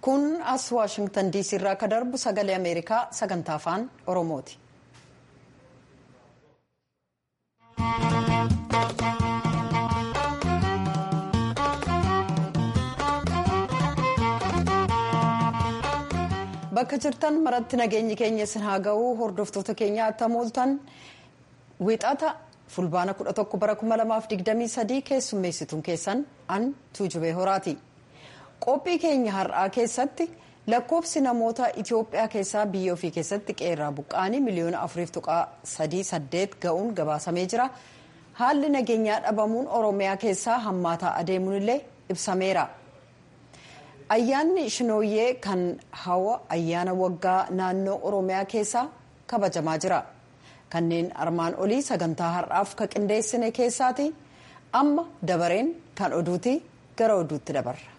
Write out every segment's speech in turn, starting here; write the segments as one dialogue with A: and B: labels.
A: kun as waashingtan diisii irraa akka darbu sagalee ameerikaa sagantaa afaan oromooti. bakka jirtan maratti nageenyi keenya isin haa ga'u hordoftoota keenya attam ooltan wixata fulbaana 11 bara 2023 keessummeessituun keessan an tuujubee horaati. qophii keenya har'aa keessatti lakkoofsi namoota itiyoophiyaa keessaa biyya ofii keessatti qeerraa buqqaanii miliyoona 4.38 ga'uun gabaasamee jira haalli nageenyaa dhabamuun oromiyaa keessaa hammaataa adeemuun illee ibsameera ayyaanni shinooyyee kan hawa ayyaana waggaa naannoo oromiyaa keessaa kabajamaa jira kanneen armaan olii sagantaa har'aaf ka qindeessine keessaati amma dabareen kan oduuti gara oduutti dabarra.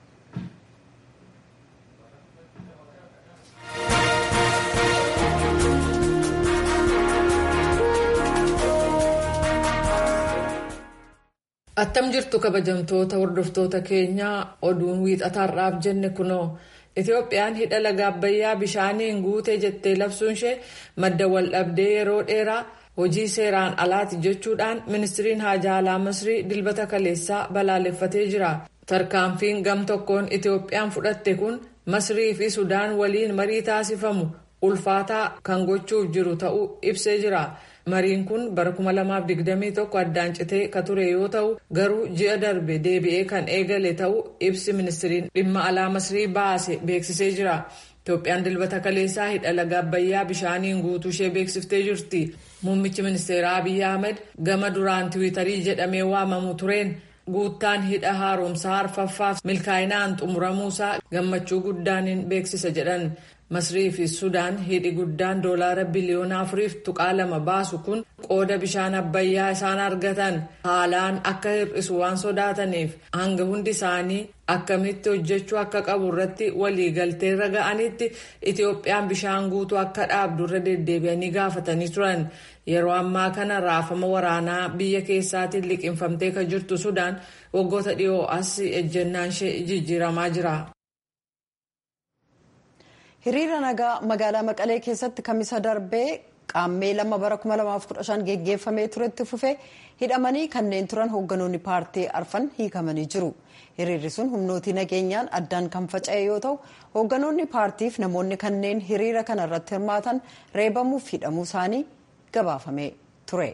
B: attam jirtu kabajamtoota hordoftoota keenyaa oduun wiixataarraaf jenne kunoo itoophiyaan hidha laga abbayyaa bishaaniin guutee jettee labsuun ishee madda waldhabdee yeroo dheeraa hojii seeraan alaati jechuudhaan ministiriin haajaa alaa masrii dilbata kaleessaa balaaleffatee jira tarkaanfiin gam tokkoon itoophiyaan fudhatte kun masrii fi sudaan waliin marii taasifamu ulfaataa kan gochuuf jiru ta'uu ibsee jira. mariin kun bara 2021 addaan citee ka ture yoo ta'u garuu ji'a darbe deebi'ee kan eegale ta'uu ibsi ministiriin dhimma alaa masrii baase beeksisee jira itoophiyaan dilbata kaleessaa hidha laga abbayyaa bishaaniin guutuu ishee beeksiftee jirti muummichi ministeeraa abiyyi ahmed gama duraan tiwiitarii jedhamee waamamu tureen guuttaan hidha haaromsaa arfaffaaf milkaa'inaan xumuramuusaa gammachuu guddaaniin beeksisa jedhan. masrii fi sudaan hidhi guddaan doolaara biliyoona afuriif tuqaa lama baasu kun qooda bishaan abbayyaa isaan argatan haalaan akka hir'isu waan sodaataniif hanga hundi isaanii akkamitti hojjechuu akka qabu irratti waliigalteerra ga'anitti itoophiyaan bishaan guutuu akka dhaabdu irra deddeebi'anii gaafatanii turan yeroo ammaa kana raafama waraanaa biyya keessaatiin liqinfamtee kan jirtu sudaan waggoota dhiyoo as ejjennaan ishee jijjiiramaa jira.
A: hiriira nagaa magaalaa maqalee keessatti kamisa darbee qaammee lama bara 2015 geggeeffamee turetti fufee hidhamanii kanneen turan hoogganoonni paartii arfan hiikamanii jiru hiriirri sun humnootii nageenyaan addaan kan faca'e yoo ta'u hoogganoonni paartiif namoonni kanneen hiriira kana irratti hirmaatan reebamuuf hidhamuu isaanii gabaafamee ture.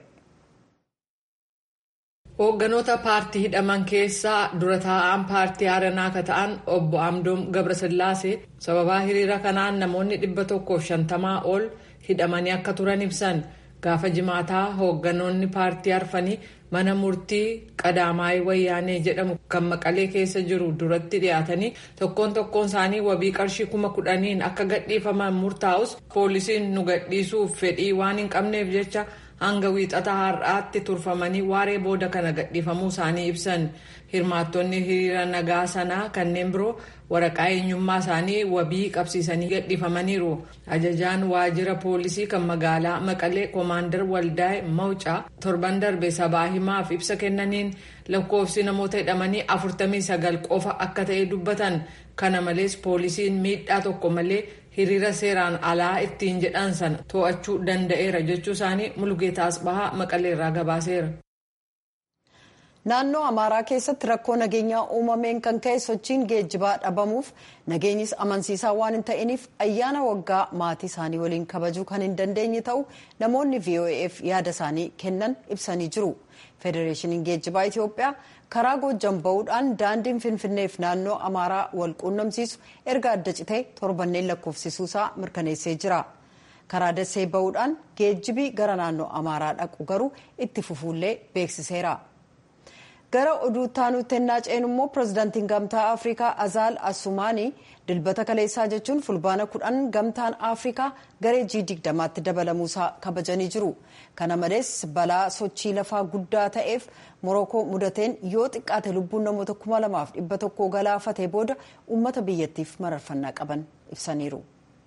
B: hoogganoota paartii hidhaman keessaa dura taa'aan paartii haaranaa akka ta'an obbo amdoom gabrasillaasee sababaa hiriira kanaan namoonni dhibba tokkoof shantamaa ol hidhamanii akka turan ibsan gaafa jimaataa hoogganoonni paartii arfanii mana murtii qadaamaayii wayyaanee jedhamu kan maqalee keessa jiru duratti dhiyaatanii tokkoon tokkoon isaanii wabii qarshii kuma kudhaniin akka gadhiifaman murtaa'us poolisiin nu gadhiisuuf fedhii waan hin qabneef jecha. hanga wiixata har'aatti turfamanii waaree booda kana gadhiifamuu isaanii ibsan hirmaattonni hiriira nagaa sanaa kanneen biroo waraqaa eenyummaa isaanii wabii qabsiisanii gadhiifamaniiru ajajaan waajjira poolisii kan magaalaa maqalee koomaandar waldaa'e mawcaa torban darbe sabaa himaaf ibsa kennaniin lakkoofsi namoota hidhamanii 49 qofa akka ta'e dubbatan kana malees poolisiin miidhaa tokko malee hiriira seeraan alaa ittiin jedhan sana to'achuu danda'eera jechuu isaanii mulgeetaa asbahaa maqaleerraa gabaaseera.
A: naannoo amaaraa keessatti rakkoo nageenyaa uumameen kan ka'e sochiin geejjibaa dhabamuuf nageenyis amansiisaa waan hin ta'iniif ayyaana waggaa maatii isaanii waliin kabajuu kan hin dandeenye ta'u namoonni voaf yaada isaanii kennan ibsanii jiru federeeshiniin geejjibaa itiyoophiyaa karaa goojjan ba'uudhaan daandiin finfinneef naannoo amaaraa wal quunnamsiisu erga adda citee torbanneen lakkoofsisuusaa mirkaneessee jira karaa dasee ba'uudhaan geejjibii gara naannoo amaaraa dhaqu garuu itti fufuullee beeksiseera. gara oduu taanutti ennaa ceenu immoo pirezidaantiin gamtaa afrikaa azaal asumaanii dilbata kaleessaa jechuun fulbaana kudhan gamtaan afrikaa garee g digdamaatti dabalamuusaa kabajanii jiru kana malees balaa sochii lafaa guddaa ta'eef morookoo mudateen yoo xiqqaate lubbuun namoota kuma lamaaf dhibba tokko galaafatee booda uummata biyyattiif mararfannaa qaban ibsaniiru.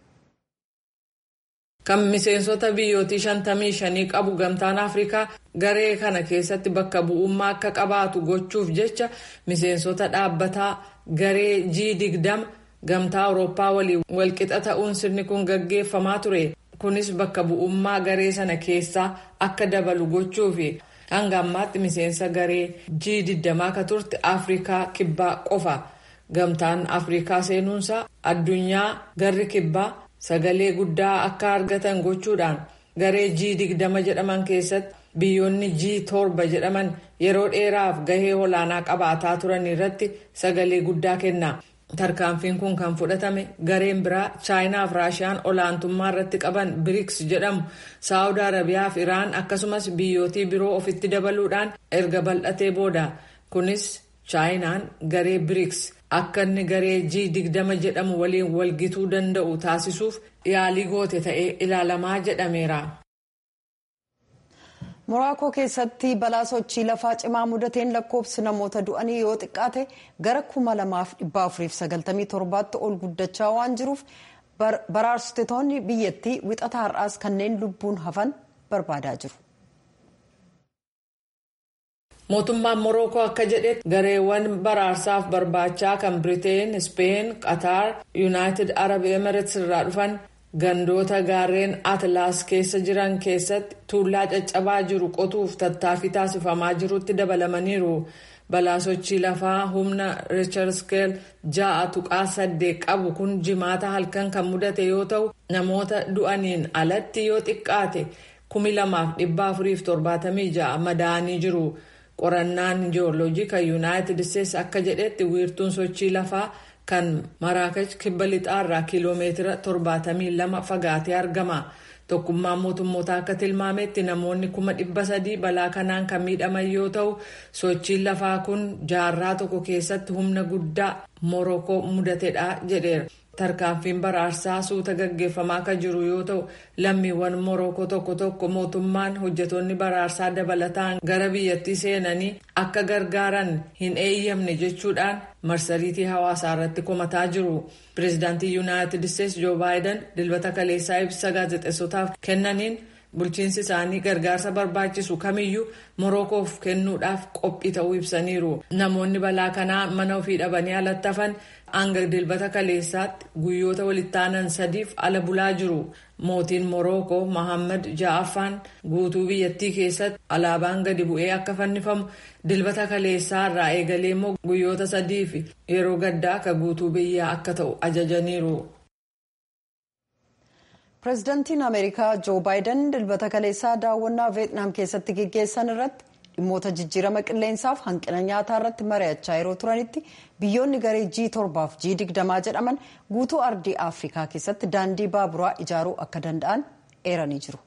B: kan miseensota biyyootii shantamii shanii qabu gamtaan afrikaa garee kana keessatti bakka bu'ummaa akka qabaatu gochuuf jecha miseensota dhaabbataa garee g digdama gamtaa awurooppaa waliin walqixa ta'uun sirni kun gaggeeffamaa ture kunis bakka bu'ummaa garee sana keessaa akka dabalu gochuufi hanga ammaatti miseensa garee G20 akka turte afrikaa kibbaa qofa gamtaan afrikaa seenuunsa addunyaa garri kibbaa sagalee guddaa akka argatan gochuudhaan garee G20 jedhaman keessatti biyyoonni G7 jedhaman yeroo dheeraaf gahee olaanaa qabaataa turan irratti sagalee guddaa kenna. tarkaanfiin kun kan fudhatame gareen biraa chaayinaa fi raashiyaan olaantummaa irratti qaban biriks jedhamu saawud arabiyaa fi iraan akkasumas biyyootii biroo ofitti dabaluudhaan erga bal'atee booda kunis chaayinaan garee biriks akka inni garee G20 jedhamu waliin walgituu danda'u taasisuuf yaalii goote ta'ee ilaalamaa jedhameera.
A: moraakoo keessatti balaa sochii lafaa cimaa mudateen lakkoofsi namoota du'anii yoo xiqqaate gara kuma lamaaf dhibba afuriif sagaltamii torbaatti ol guddachaa waan jiruuf baraarsitoonni biyyattii wixata har'aas kanneen lubbuun hafan barbaadaa jiru.
B: mootummaan morookoo akka jedhetti gareewwan baraarsaaf barbaachaa kan biriteen ispeen qatar yuunaayitid arab emirates irraa dhufan gandoota gaarreen atlaas keessa jiran keessatti tuullaa caccabaa jiru qotuuf tattaaffii taasifamaa jirutti dabalamaniiru balaa sochii lafaa humna riicharskel ja'a tuqaa saddeet qabu kun jimaata halkan kan mudate yoo ta'u namoota du'aniin alatti yoo xiqqaate kumi lamaaf dhibba afuriif torbaatamii ja'a madaa'anii jiru qorannaan jiyooloojii kan yuunaayitid isteetsi akka jedhetti wiirtuun sochii lafaa. kan maraakach kibba lixaarraa kiiloomeetira 72 fagaatee argama tokkummaan mootummoota akka tilmaametti namoonni kuma dhibba sadii balaa kanaan kan miidhaman yoo ta'u sochiin lafaa kun jaarraa tokko keessatti humna guddaa morokoo mudatedha jedheera tarkaanfiin baraarsaa suuta gaggeeffamaa kan jiru yoo ta'u lammiiwwan morokoo tokko tokko mootummaan hojjetoonni baraarsaa dabalataan gara biyyattii seenanii akka gargaaran hin eeyyamne jechuudhaan marsariitii hawaasaa irratti komataa jiru pireezidaantii yuunaayitid isteetsi joo baayiden dilbata kaleessaa ibsa gaazexeessotaaf kennaniin bulchiinsi isaanii gargaarsa barbaachisu kamiyyuu morokoof kennuudhaaf qophii ta'uu ibsaniiru namoonni balaa kanaa mana ofii dhabanii alatti hafan hanga dilbata kaleessaatti guyyoota walittaanan sadiif ala bulaa jiru mootiin morookoo mohammad ja'affaan guutuu biyyattii keessatti alaabaan gadi bu'ee akka fannifamu dilbata kaleessaa irraa eegalee immoo guyyoota sadiif yeroo gaddaa akka guutuu biyyaa akka ta'u ajajaniiru.
A: pireezidaantiin ameerikaa joo baayiden dilbata kaleessaa daawwannaa veetnaam keessatti geggeessan irratti dhimmoota jijjiirama qilleensaaf hanqina nyaataa irratti mari'achaa yeroo turanitti biyyoonni garee g torbaaf g digdamaa jedhaman guutuu ardii afrikaa keessatti daandii baaburaa ijaaruu akka danda'an eeranii jiru.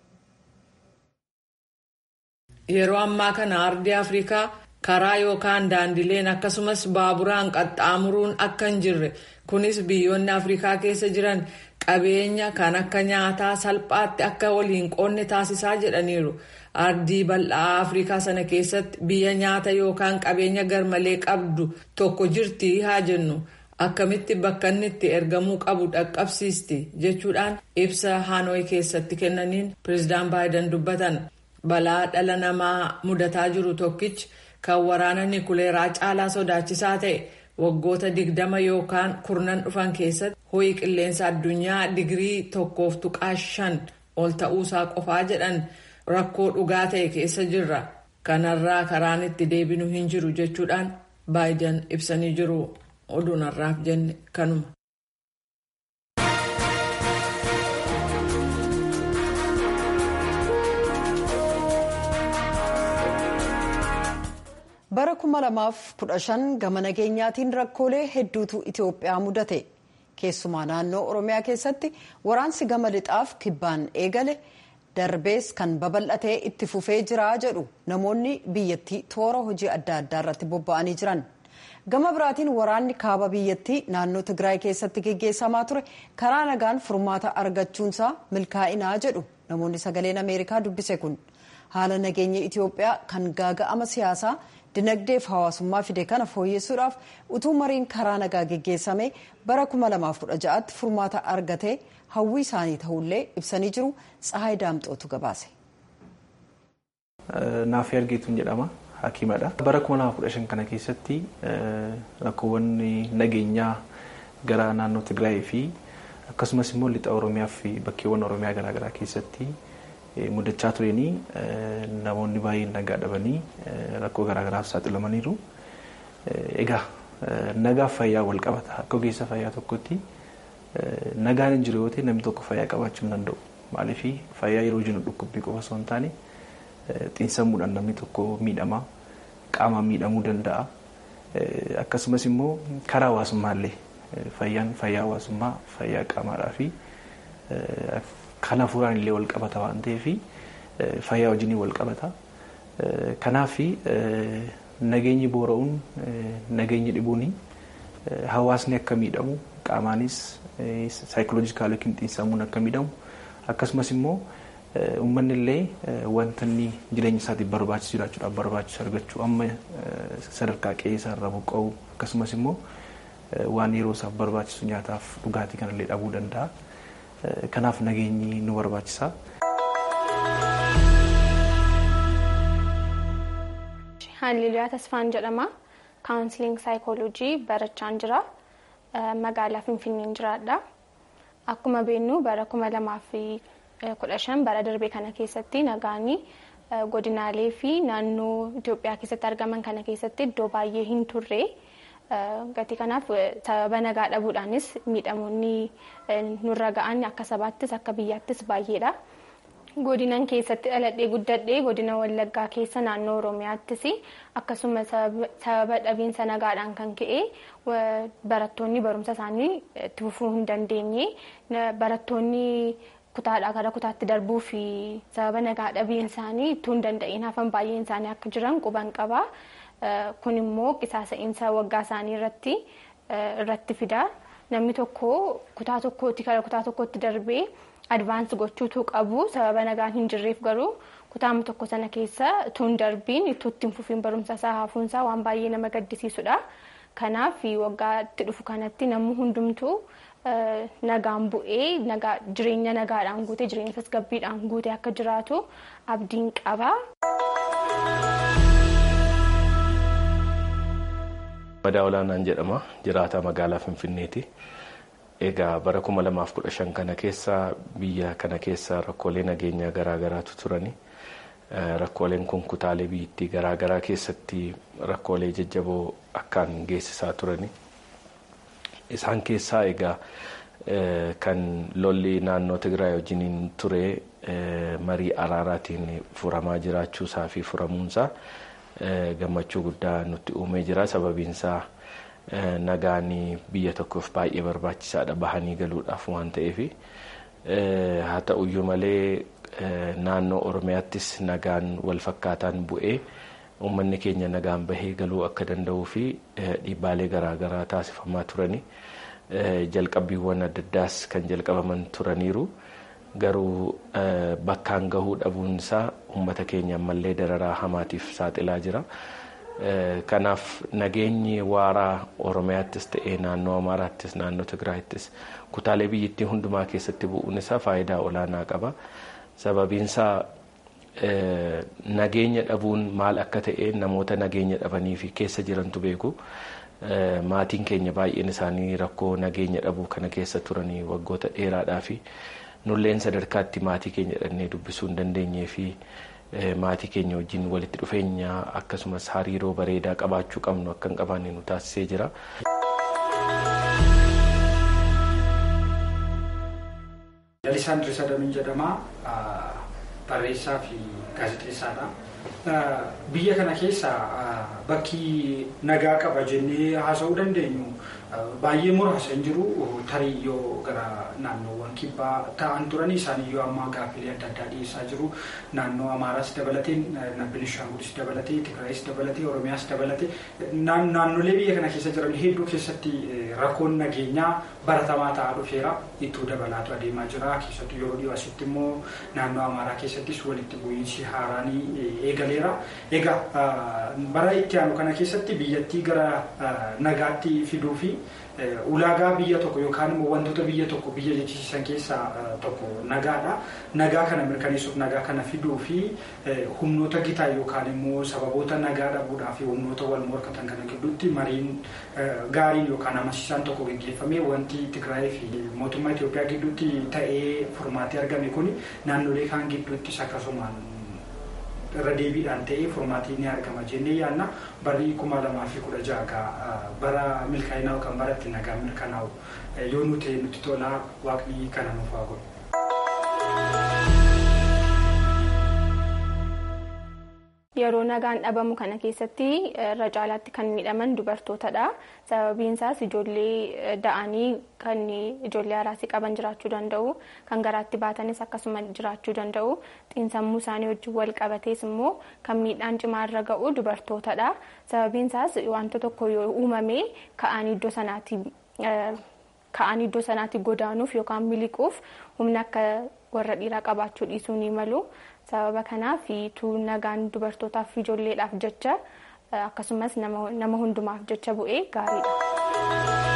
B: yeroo ammaa kana ardii afrikaa karaa yookaan daandileen akkasumas baaburaan qaxxaamuruun akka hin jirre kunis biyyoonni afrikaa keessa jiran qabeenya kan akka nyaataa salphaatti akka waliin qoonne taasisaa jedhaniiru. ardii bal'aa afrikaa sana keessatti biyya nyaata yookaan qabeenya garmalee qabdu tokko jirti haa jennu akkamitti bakka inni itti ergamuu qabu dhaqqabsiisti jechuudhaan ibsa haanooyi keessatti kennaniin pireezidaan baayiden dubbatan balaa dhala namaa mudataa jiru tokkichi kan waraana nikuleeraa caalaa sodaachisaa ta'e waggoota digdama yookaan kurnan dhufan keessatti ho'i qilleensa addunyaa digirii tokkoof tuqaa shan ol ta'uusaa qofaa jedhan. rakkoo dhugaa ta'e keessa jirra kanarraa karaan itti deebinu hin jiru jechuudhaan baayiden ibsanii jiru oduun har'aaf jenne kanuma.
A: bara 2015 gama nageenyaatiin rakkoolee hedduutu itiyoophiyaa mudate keessumaa naannoo oromiyaa keessatti waraansi gama lixaaf kibbaan eegale. darbees kan babal'atee itti fufee jira jedhu namoonni biyyattii toora hojii adda addaa irratti bobba'anii jiran gama biraatiin waraanni kaaba biyyattii naannoo tigraay keessatti geggeessamaa ture karaa nagaan furmaata argachuunsaa milkaa'inaa jedhu namoonni sagaleen ameerikaa dubbise kun haala nageenya itiyoophiyaa kan gaaga'ama siyaasaa dinagdeef hawaasummaa fide kana fooyyessuudhaaf utuu mariin karaa nagaa geggeessame bara 2016tti furmaata argatee hawwii isaanii ta'ullee ibsanii jiru tsahaay daamxootu gabaase.
C: Naaf ergeetuun jedhama hakiimadha. Bara 2015 kana keessatti rakkoowwan nageenyaa gara naannoo Tigraayii fi akkasumas immoo lixa Oromiyaa fi bakkeewwan Oromiyaa garaagaraa keessatti mudachaa turanii namoonni baay'een nagaa dhabanii rakkoo garaagaraaf saaxilamaniiru. Egaa nagaaf fayyaa wal qabata akka ogeessa fayyaa tokkotti nagaan hin jiru yoo ta'e namni tokko fayyaa qabaachuu hin danda'u. Maaliif fayyaa yeroo jennu dhukkubbii qofa osoo hin taane xiinsammuudhaan namni tokko miidhama qaamaan miidhamuu danda'a. Akkasumas immoo karaa hawaasummaallee fayyaan fayyaa hawaasummaa fayyaa qaamaadhaa fi kan hafuuraan illee wal qabata waan ta'eef fayyaa wajjin wal qabata. Kanaaf nageenyi boora'uun nageenyi dhibuun hawaasni akka miidhamu qaamaanis saayikoloojikaal yookiin xiinsammuun akka miidhamu akkasumas immoo uummanni illee wanta inni jireenya isaatiif barbaachisu jiraachuudhaaf barbaachisu argachuu amma sadarkaa qe'ee isaarraa buqqa'u akkasumas immoo waan yeroo isaaf barbaachisu nyaataaf dhugaatii kanallee dhabuu danda'a. Kanaaf nageenyi nu barbaachisa.
D: Haaliliyaa Tasfaan jedhama. Kaawunsiliing saayikooloojii barachaan jira. Magaalaa Finfinneen jiraadha. Akkuma beeknu bara kuma lamaa fi kudha shan bara darbee kana keessatti nagaanii godinaalee fi naannoo Itoophiyaa keessatti argaman kana keessatti iddoo baay'ee hin turre. Gatii kanaaf sababa nagaa dhabuudhaanis miidhamoonni nurra ga'an akka sabaattis akka biyyaattis baay'eedha. Godinan keessatti dhaladhee guddadhee godina Wallaggaa keessa naannoo Oromiyaattis akkasuma sababa dhabiinsa nagaadhaan kan ka'e barattoonni barumsa isaanii itti fufuu hin dandeenye barattoonni kutaadhaa gara kutaatti darbuu fi sababa nagaa dhabiin isaanii ittuu hin danda'in hafan baay'een isaanii akka jiran quban qaba. Kun immoo qisaasa'iinsa waggaa isaanii irratti irratti fida. Namni tokko kutaa tokkootti gara kutaa tokkootti darbee advaansi gochuutu qabu sababa nagaan hin jirreef garuu kutaama tokko sana keessa tun darbiin itti hin fufiin barumsa isaa hafuunsaa waan baay'ee nama gaddisiisudha. Kanaaf waggaatti dhufu kanatti namni hundumtuu nagaan bu'ee jireenya nagaadhaan guutee jireenya tasgabbiidhaan guutee akka jiraatu abdiin qaba.
E: Madaa olaanaan jedhama jiraataa magaalaa Finfinneeti. Egaa bara kuma lamaaf kudha shan kana keessa biyya kana keessa rakkoolee nageenyaa garaagaraatu turani. Rakkooleen kun kutaalee biyyattii garaagaraa keessatti rakkoolee jajjaboo akkaan geessisaa turani. Isaan keessaa egaa kan lolli naannoo Tigraay wajjiniin ture marii araaraatiin furamaa jiraachuusaa fi furamuunsaa gammachuu guddaa nutti uumee jira. Sababiinsaa nagaan biyya tokkoof baay'ee barbaachisaadha bahanii galuudhaaf waan ta'eef. Haa ta'uyyuu malee naannoo Oromiyaattis nagaan wal fakkaataan bu'ee uummanni keenya nagaan bahee galuu akka danda'uu fi dhiibbaalee garaagaraa taasifamaa turani. Jalqabbiiwwan adda addaas kan jalqabaman turaniiru. Garuu bakkaan gahuu dhabuun isaa uummata keenya ammallee dararaa hamaatiif saaxilaa jira. Kanaaf nageenyi waaraa Oromiyaattis ta'ee naannoo Amaaraattis naannoo Tigraayittis kutaalee biyyattii hundumaa keessatti bu'uun isaa faayidaa olaanaa qaba. Sababiinsaa nageenya dhabuun maal akka ta'e namoota nageenya dhabanii fi keessa jirantu beeku. Maatiin keenya baay'een isaanii rakkoo nageenya dhabuu kana keessa turanii waggoota dheeraadhaa fi nulleen sadarkaatti maatii keenya dhannee dubbisuu hin dandeenyee fi maatii keenya wajjin walitti dhufeenya akkasumas hariiroo bareedaa qabaachuu qabnu akka hin qabaanne nu taasisee jira.
F: Lalisaan Dirisa Damin jedhama. Barreessaa fi gaazexeessaadha. Biyya kana keessa bakki nagaa qaba jennee haasa'uu dandeenyu baay'ee muraasa hin jiru tarii yoo gara naannoowwan kibbaa ta'an turan isaaniyyuu amma gaaffilee adda addaa dhiyeessaa jiru naannoo amaaraas dabalatee benishaangulis dabalatee tigraayis dabalatee oromiyaas dabalatee naannolee biyya kana keessa jiran hedduu keessatti rakkoon nageenyaa baratamaa ta'aa dhufeera ittoo dabalaatu adeemaa jira keessattuu yeroo dhiyoo asitti immoo naannoo amaaraa keessa keessattis walitti bu'iinsi haaraanii eegaleera. Egaa bara itti aanu kana keessatti biyyattii gara nagaatti fiduu fi ulaagaa biyya tokko yookaan immoo wantoota biyya tokko biyya jechisiisan keessaa tokko nagaadha. Nagaa kana mirkaneessuuf nagaa kana fiduu fi humnoota gitaa yookaan immoo sababoota nagaa dhabuudhaa fi humnoota wal morkatan kana gidduutti mariin gaariin yookaan amansiisaan tokko gaggeeffamee wanti Tigraay fi mootummaa Itoophiyaa gidduutti ta'ee furmaatee argame kun naannolee kaan gidduuttis akkasumaan irra deebiidhaan ta'ee furmaatii ni argama jennee yaadna barri kuma lamaa fi kudha jaha bara milkaa'inaa yookaan bara itti nagaa mirkanaa'u yoo nu ta'e nutti tola waaqni kana nuuf haa godhu.
D: Yeroo nagaan dhabamu kana keessatti irra caalaatti kan miidhaman dubartootadha. Sababiin isaas ijoollee da'anii kan ijoollee haraasii qaban jiraachuu danda'u. Kan garaatti baatanis akkasuma jiraachuu danda'u. Xiinsammuu isaanii wajjin wal qabatees immoo kan miidhaan cimaa irra ga'u dubartootadha. Sababiin isaas wanta tokko yoo uumame ka'anii iddoo sanaatti ka'anii iddoo sanaatti godaanuuf yookaan miliquuf humna akka warra dhiiraa qabaachuu dhiisuu ni malu. sababa kanaaf tuu nagaan dubartootaaf fi ijoolleedhaaf jecha akkasumas nama hundumaaf jecha bu'ee gaariidha.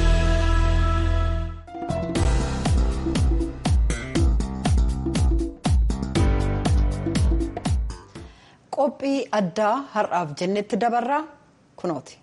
A: qophii addaa har'aaf jennetti dabarraa kunooti.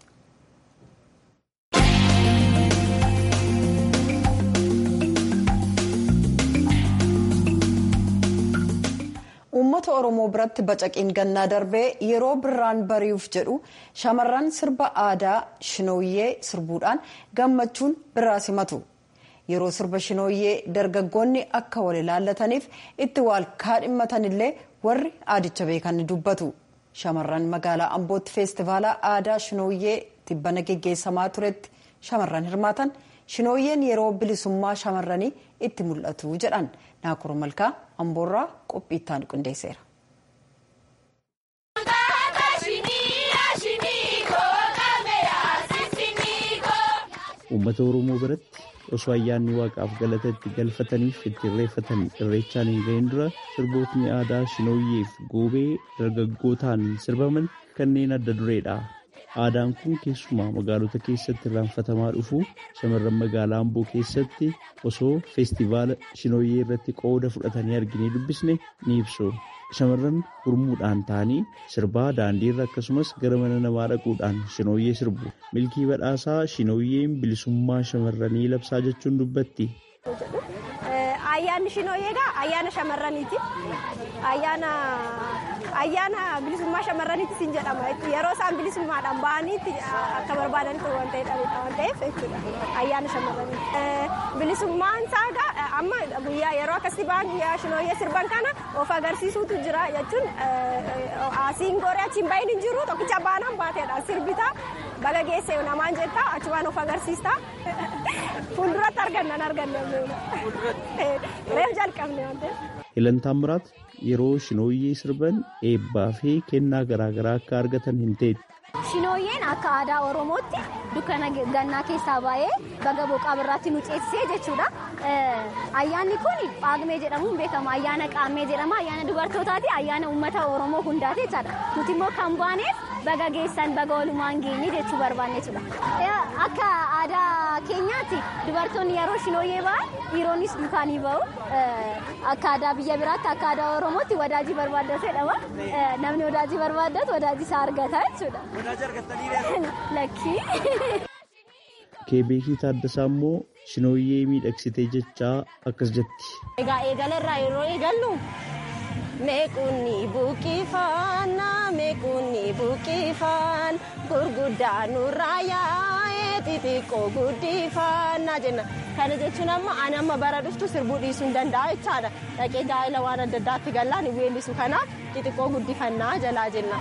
A: uummata oromoo biratti bacaqiin gannaa darbee yeroo birraan bari'uuf jedhu shamarran sirba aadaa shinooyyee sirbuudhaan gammachuun birraa simatu yeroo sirba shinooyyee dargaggoonni akka wal ilaallataniif itti wal kaadhimmatanillee warri aadicha beekan dubbatu shamarran magaalaa ambootti feestivaala aadaa shinooyyee tibbana geggeessamaa turetti shamarran hirmaatan shinooyyeen yeroo bilisummaa shamarranii itti mul'atu jedhan naakuru malkaa amboorraa qophii itti qindeesseera.
G: uummata oromoo biratti osoo ayyaanni waaqaaf galata itti galfataniif itti irreeffatan irreechaan hin ga'in dura sirbootni aadaa shinooyyeef goobee dargaggootaan sirbaman kanneen adda dureedha. Aadaan kun keessumaa magaalota keessatti irraanfatamaa dhufu shamarran magaalaa Amboo keessatti osoo feestivaala shinooyyee irratti qooda fudhatanii arginee dubbisne ni ibsu. Shamarran gurmuudhaan ta'anii sirbaa daandiirra akkasumas gara mana namaa dhaquudhaan shinooyyee sirbu. Milkii badhaasaa shinooyyeen bilisummaa shamarranii labsaa jechuun dubbatti.
H: Ayyaanni shinooyyee egaa ayyaana shamarraniiti. Ayyaana ayyaana bilisummaa shamarraniitti sin jedhama. Yeroo isaan bilisummaadhaan bahaniitti akka barbaadanitti waan ta'edha waan ta'eef jechuudha. Ayyaana shamarraniiti. Bilisummaan isaa egaa amma guyyaa yeroo akkasii bahan guyyaa shinooyyee sirban kana of agarsiisuutu jira jechuun asiin gooree achiin bahin hin jiru tokkicha baanaan baateedha sirbita baga geesse namaan jettaa achumaan of agarsiista. Fuulduratti argannan arganne reef jalqabne waan ta'eef.
G: Ilantaan Muraat yeroo shinooyyee sirban eebbaa fi kennaa garaagaraa akka argatan hin ta'etti.
I: Shinooyyeen akka aadaa Oromootti dukkana gannaa keessaa baay'ee baga boqaa birraatti nu ceesisee jechuudha. Ayyaanni kun Paagmee jedhamuun beekama. Ayyaana Qaammee jedhama. Ayyaana dubartootaati. Ayyaana uummata Oromoo hundaati jechaadha. Nuti immoo kan baaneef baga geessan baga walumaan geenye jechuu barbaanne jechuudha. Akka aadaa keenyaatti dubartoonni yeroo shinooyyee ba'an dhiironnis dukaanii ba'u. Akka aadaa biyya biraatti akka aadaa Oromootti wadaajii barbaaddatu jedhama. Namni wadaajii barbaaddatu wadaajii isaa argata jechuudha. Lakkii.
G: Keebeekii Taaddasaa immoo shinooyyee miidhagsitee jechaa akkas jetti.
H: Egaa eegalarraa yeroo eegallu meequnni buqqifaan meequnni buqqifaan gurguddaa nurraa yaa'ee xixiqqoo guddifannaa jenna. Kana jechuun amma ani amma bara dhuftu sirbuu dhiisuu hin danda'a jechaadha. Dhaqee gaa'ela waan adda addaatti gallaan hin weellisu kanaaf xixiqqoo guddifannaa jalaa jenna.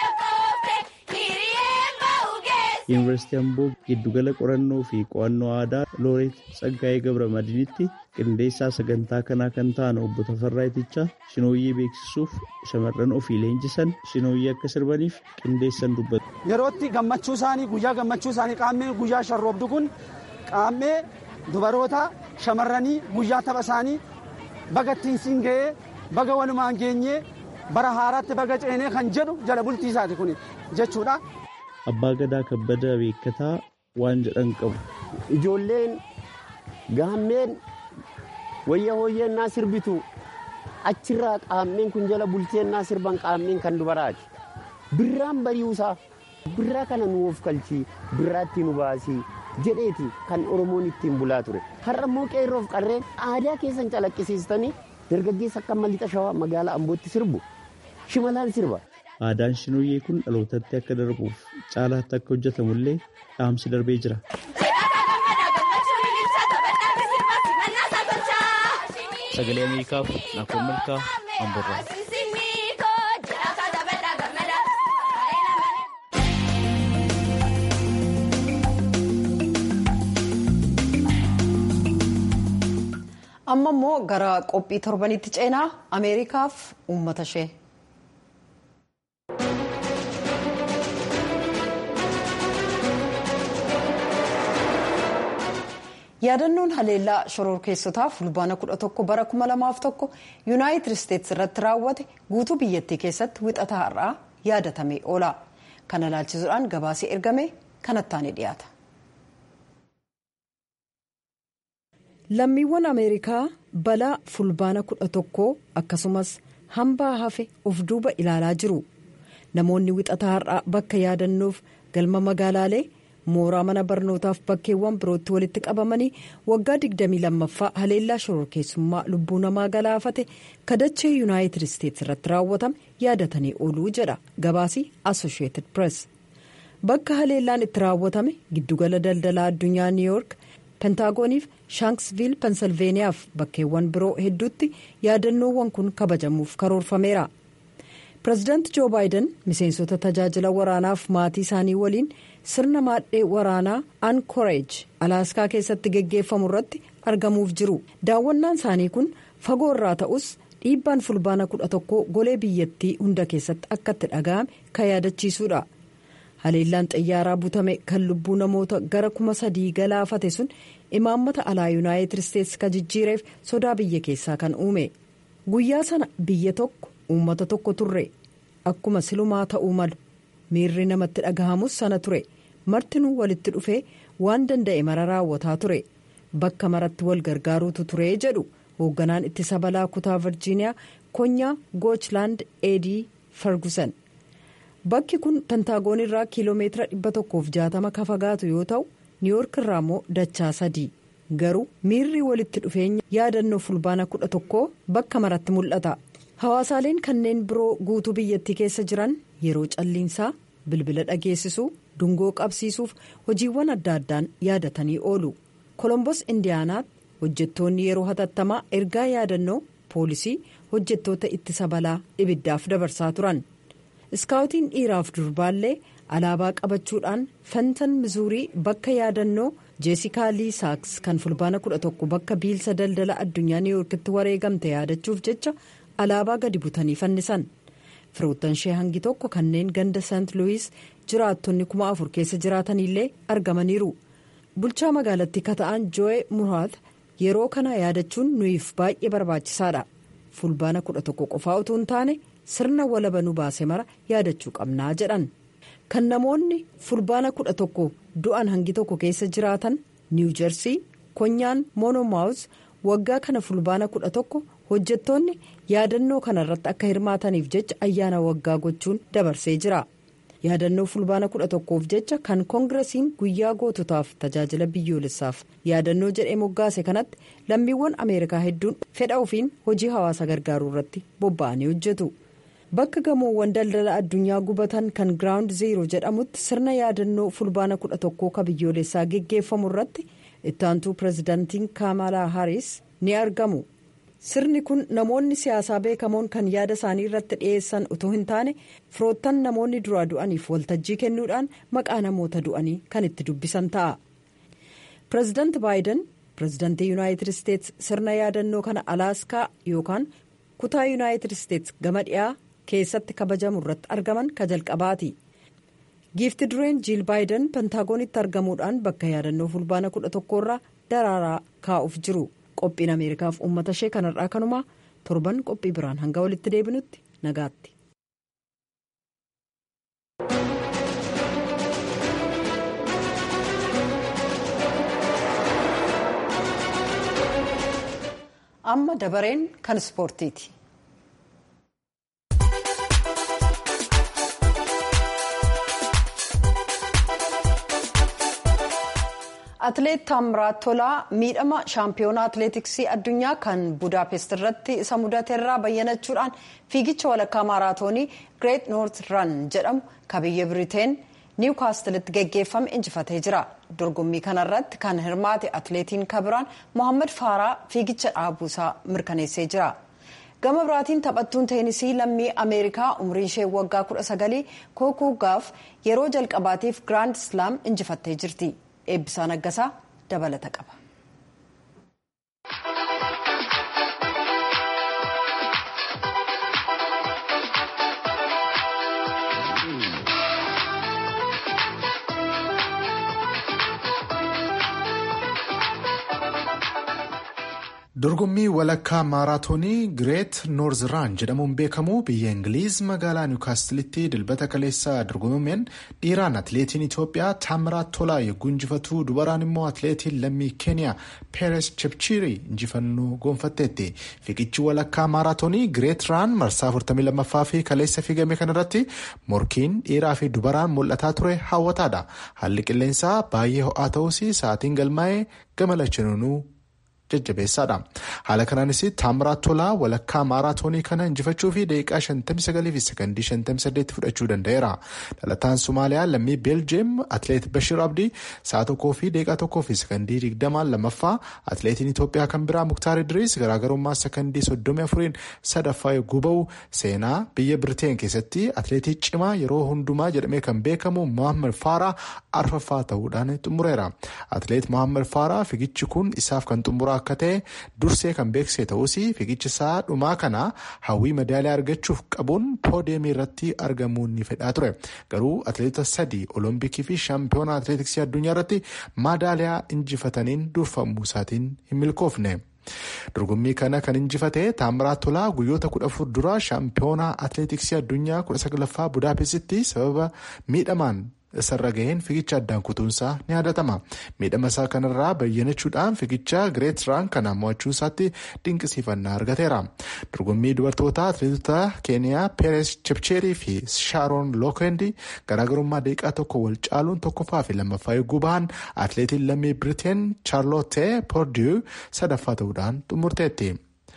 G: Yuunivarsiitii Amboo giddugala qorannoo fi qo'annoo aadaa Looreet Tsaggaayee Gabra Madiinitti qindeessaa sagantaa kanaa kan ta'an obbo Tafarraa Itichaa shinooyyee beeksisuuf shamarran ofii leenjisan shinooyyee akka sirbaniif qindeessan dubbatu.
J: Yerootti gammachuu isaanii guyyaa gammachuu isaanii qaammee guyyaa sharroobdu kun qaammee dubaroota shamarranii guyyaa tapha isaanii baga ittiin siin ga'ee baga walumaan geenyee bara haaraatti baga ceenee kan jedhu jala bultii isaati kun jechuudha.
G: Abbaa Gadaa Kabbada Beekataa waan jedhan qabu.
K: Ijoolleen gaammeen wayya hooyyennaa sirbitu achirraa qaammeen kun jala bulteennaa sirban qaammeen kan dubaraati. Birraan bari'uusaa birraa kana nu of kalchii birraatti nu baasii jedheeti kan Oromoon ittiin bulaa ture. Har'a immoo qeerroof qarreen aadaa keessan calaqqisiistanii dargaggeessa akka lixa shawaa magaalaa Ambootti sirbu shimalaan sirba.
G: Aadaan Shinoyyee kun dhalootatti akka darbuuf caalaatti akka hojjetamullee dhaamsi darbee jira.
L: Sagalee Ameerikaaf Naakkoon Malkaa Amborraa.
A: amma immoo gara qophii torbanitti ceenaa ameerikaaf uummata ishee. yaadannoon haleellaa shororkeessotaa fulbaana 11 bara 2001 yuunaayitid isteetsi irratti raawwate guutuu biyyattii keessatti wixataa har'aa yaadatamee oola kana ilaalchisuudhaan gabaasee ergame kanattaan dhiyaata. lammiiwwan ameerikaa balaa fulbaana 11 akkasumas hambaa hafe of duuba ilaalaa jiru namoonni wixataa har'aa bakka yaadannoof galma magaalaalee. mooraa mana barnootaaf bakkeewwan birootti walitti qabamanii waggaa 22ffaa haleellaa shororkeessummaa lubbuu namaa galaafate kadachee yuunaayitid isteetsi irratti raawwatame yaadatanii ooluu jedha gabaasii assosheetid pirees bakka haleellaan itti raawwatame giddugala daldalaa addunyaa niiwyoork pentaagoniif shaankisviil pensilveeniyaaf bakkeewwan biroo hedduutti yaadannoowwan kun kabajamuuf karoorfameera. pireezidaanti joo baayiden miseensota tajaajila waraanaaf maatii isaanii waliin sirna maadhee waraanaa ankoreej alaaskaa keessatti geggeeffamu irratti argamuuf jiru daawwannaan isaanii kun fagoo irraa ta'us dhiibbaan fulbaana 11 golee biyyattii hunda keessatti akka itti dhaga'ame kan yaadachiisuudha haleellaan xayyaaraa butame kan lubbuu namoota gara kuma sadii galaafate sun imaammata alaa yuunaayitid isteetsi ka jijjiireef sodaa biyya keessaa kan uume guyyaa sana biyya tokko. uummata tokko turre akkuma silumaa ta'uu malu miirri namatti dhagahamus sana ture martinuu walitti dhufee waan danda'e mara raawwataa ture bakka maratti wal gargaaruutu ture jedhu hoogganaan ittisa balaa kutaa virjiiniyaa konyaa goochland eedii ferguson bakki kun pentaagoon irraa kiiloomeetira 160 ka fagaatu yoo ta'u niiwoork irraa immoo dachaa sadii garuu miirri walitti dhufeenya yaadannoo fulbaana 11 bakka maratti mul'ata. hawaasaaleen kanneen biroo guutuu biyyattii keessa jiran yeroo calliinsaa bilbila dhageessisuu dungoo qabsiisuuf hojiiwwan adda addaan yaadatanii oolu kolombos indiyaanaatti hojjettoonni yeroo hatattamaa ergaa yaadannoo poolisii hojjettoota ittisa balaa ibiddaaf dabarsaa turan iskaawutiin dhiiraaf durbaallee alaabaa qabachuudhaan fentan mizuurii bakka yaadannoo jeesikaa lii saaks kan fulbaana 11 bakka biilsa daldala addunyaa niiwyoorkitti wareegamte yaadachuuf jecha. alaabaa gadi butanii fannisan firoottan ishee hangi tokko kanneen ganda sant luwis jiraattonni kuma afur keessa jiraatanillee argamaniiru bulchaa magaalattii kata'an joo'ee muraat yeroo kana yaadachuun nuyiif baay'ee barbaachisaadha fulbaana 11 qofaa utuu hin taane sirna walaba nu baase mara yaadachuu qabnaa jedhan kan namoonni fulbaana 11 du'an hangi tokko keessa jiraatan niiw jersii konyaan moonomaawus waggaa kana fulbaana 11 hojjettoonni yaadannoo kana irratti akka hirmaataniif jecha ayyaana waggaa gochuun dabarsee jira yaadannoo fulbaana 11f jecha kan koongiresiin guyyaa goototaaf tajaajila biyyoolessaaf yaadannoo jedhee moggaase kanatti lammiiwwan ameerikaa hedduun fedha ofiin hojii hawaasa gargaaruu irratti bobba'anii hojjetu bakka gamoowwan daldala addunyaa gubatan kan giraawundi zeeroo jedhamutti sirna yaadannoo fulbaana 11 ka biyyoolessaa geggeeffamu irratti ittaantuu pireezidaantiin kaamalaa haaris ni argamu. sirni kun namoonni siyaasaa beekamoon kan yaada isaanii irratti dhiyeessan utuu hin taane firoottan namoonni duraa du'aniif waltajjii kennuudhaan maqaa namoota du'anii kan itti dubbisan ta'a. pireezidaanti baayiden pireezidaantii yuunaayitid isteetsi sirna yaadannoo kana alaaskaa yookaan kutaa yuunaayitid isteetsi gama dhiyaa keessatti kabajamu irratti argaman ka jalqabaati. giifti dureen jiil baayiden pentaagonitti argamuudhaan bakka yaadannoo fulbaana 11 irraa daraaraa kaa'uuf jiru. qophiin ameerikaaf uummata ishee kanarraa kanumaa torban qophii biraan hanga walitti deebinutti nagaatti. amma dabareen kan ispoortiiti. Atileet Taamiraat Tolaa miidhama shaampiyoonaa atileetiksii addunyaa kan Budaapest irratti isa mudateerraa bayyanachuudhaan fiigicha walakkaa maaraatoonii Greet Noort Ran jedhamu kan biyya Biriteen niwkaastilitti geggeeffame injifatee jira. Dorgommii kanarratti kan hirmaate atileetiin kabiraan Mohaammed Faaraa fiigicha dhaabuusaa mirkaneessee jira. Gama biraatiin taphattuun teenisii lammii Ameerikaa umriin ishee waggaa 19 kookuu gaaf yeroo jalqabaatiif Giraand Islaam injifattee jirti. Eebbisaa Naggasaa dabalata qaba.
M: dorgommii walakkaa maaraatoonii gireet noorz-raan jedhamuun beekamu biyya ingiliiz magaalaa niwkaastilitti dilbata kaleessaa dorgomameen dhiiraan atileetiin itoophiyaa taamiraat tolaa yogguu injifatu dubaraan immoo atileetiin lammii keeniyaa peeres chepchirii injifannoo goonfatteetti fiigichi walakkaa maaraatoonii gireet raan marsaa 42ffaa fi kaleessa fiigame kanarratti morkiin dhiiraa fi dubaraan mul'ataa ture hawwataadha haalli qilleensaa baay'ee ho'aa ta'us sa'aatiin galmaa'ee gama lachanuunuu jajjabeessaadha haala kanaanis taamiraat tolaa walakkaa maaraatoonii kana injifachuu fi daqiiqaa 59 fi sekondii 58 fudhachuu danda'eera dhalataan somaaliyaa lammii beeljeem atileet bashir abdii sa'a tokkoo fi daqiiqaa tokkoo fi sekondii 20 lammaffaa atileetiin itoophiyaa kan biraa muktaar idriis garaagarummaa sekondii 34 sadaffaa yogguu ba'u seenaa biyya biriteen keessatti atileetii cimaa yeroo hundumaa jedhamee kan beekamu mohaammed faaraa arfaffaa ta'uudhaan xumureera atileet mohaammed faaraa fiigichi kun isaaf kan xumuraa akka ta'e dursee kan beeksise ta'us fiigicha isaa dhumaa kana hawwii madaaliyaa argachuuf qabuun poodiyeemii irratti argamuun ni fedhaa ture garuu atileetota sadii olompikii fi shaampiyoonaa atileetiksii addunyaa irratti madaaliyaa injifataniin durfamuu isaatiin hin milkoofne. dorgommii kana kan injifate taamiraat tolaa guyyoota kudha afur dura shaampiyoonaa atileetiksii addunyaa kudha saglaffaa budaapestitti sababa miidhamaan isarra gaheen fiigicha addaan kutuunsaa ni yaadatama miidhama isaa kanarraa bayyanachuudhaan fiigicha gireet raan kana mo'achuu isaatti dinqisiifannaa argateera dorgommii dubartoota atileetota keeniyaa peeres chepcheerii fi shaaroon lookendi garaagarummaa daqiiqaa tokko wal caaluun tokkoffaa fi lammaffaa yogguu bahan atileetiin lammii biriteen chaarlootte poordiyu sadaffaa ta'uudhaan xumurteetti.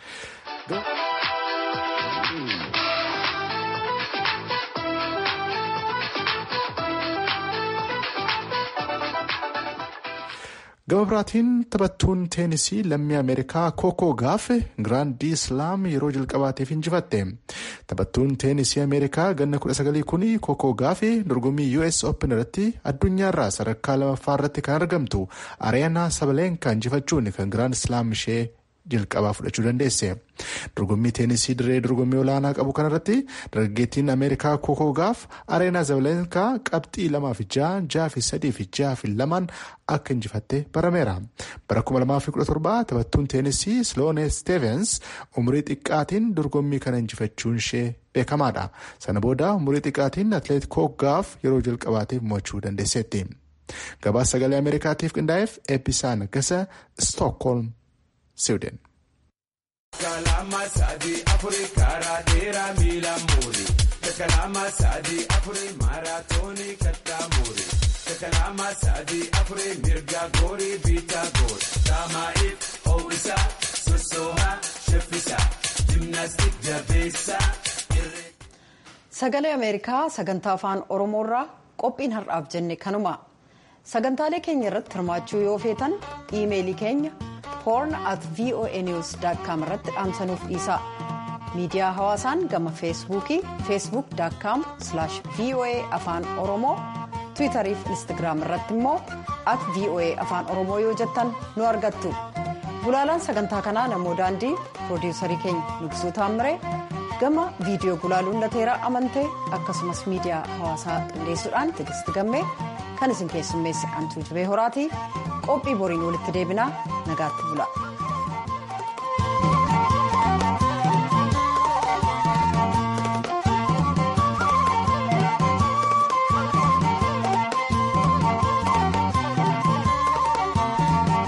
M: gama biraatiin taphattuun teenisii lammii ameerikaa kookoo gaaf giraandii islaam yeroo jalqabaatiif injifatte taphattuun teenisii ameerikaa ganna 19 kun kookoo gaaf dorgommii us open irratti addunyaarraa sadarkaa lamaffaa irratti kan argamtu areenaa sabaleenkaa injifachuun kan giraand islaam ishee jalqabaa fudhachuu dandeesse dorgommii teenisii dirree dorgommii olaanaa qabu kanarratti dargaggeettiin ameerikaa kookoo gaaf areenaa sabaleenkaa qabxii lamaa fi ja'a ja'a fi sadii fi ja'a fi lamaan akka injifatte barameera bara 2017 taphattuun teenisii sloone steevens umurii xiqqaatiin dorgommii kana injifachuun ishee beekamaadha sana booda umurii xiqqaatiin atileet kook gaaf yeroo jalqabaatiif mo'achuu dandeesseetti gabaasa sagalee ameerikaatiif qindaa'eef eebbisaa naggasa stookholm siwiden.
N: Kalama sadi afuri karaa dheeraa miila muuri. Kalama sadi afuri maaraatoonii kattaa muuri. Kalama sadi afuri mirga goorii biitaa goori. Taamaa'if ho'isaa sossoohaa shaffisaa. Jimnaastik jabeessaa.
A: Sagalee Ameerikaa sagantaa afaan Oromoorraa qophiin har'aaf jenne kanuma. Sagantaalee keenya irratti hirmaachuu yoo feetan iimeelii keenya horn at voanews.com irratti dhaamsanuuf dhiisaa. Miidiyaa hawaasaan gama feesbuukii facebook.com voa afaan oromoo tiwiitarii fi instagiraam irratti immoo at voa afaan oromoo yoo jettan nu argattu. Gulaalaan sagantaa kanaa namoo daandii piroodiwusarii keenya Nugsuu Taammiree gama viidiyoo gulaaluun lateeraa amantee akkasumas miidiyaa hawaasaa qindeessuudhaan tigisti gammee kan isin keessummeesse antuu jibee horaatii qophii boriin walitti deebinaa nagaatti bula.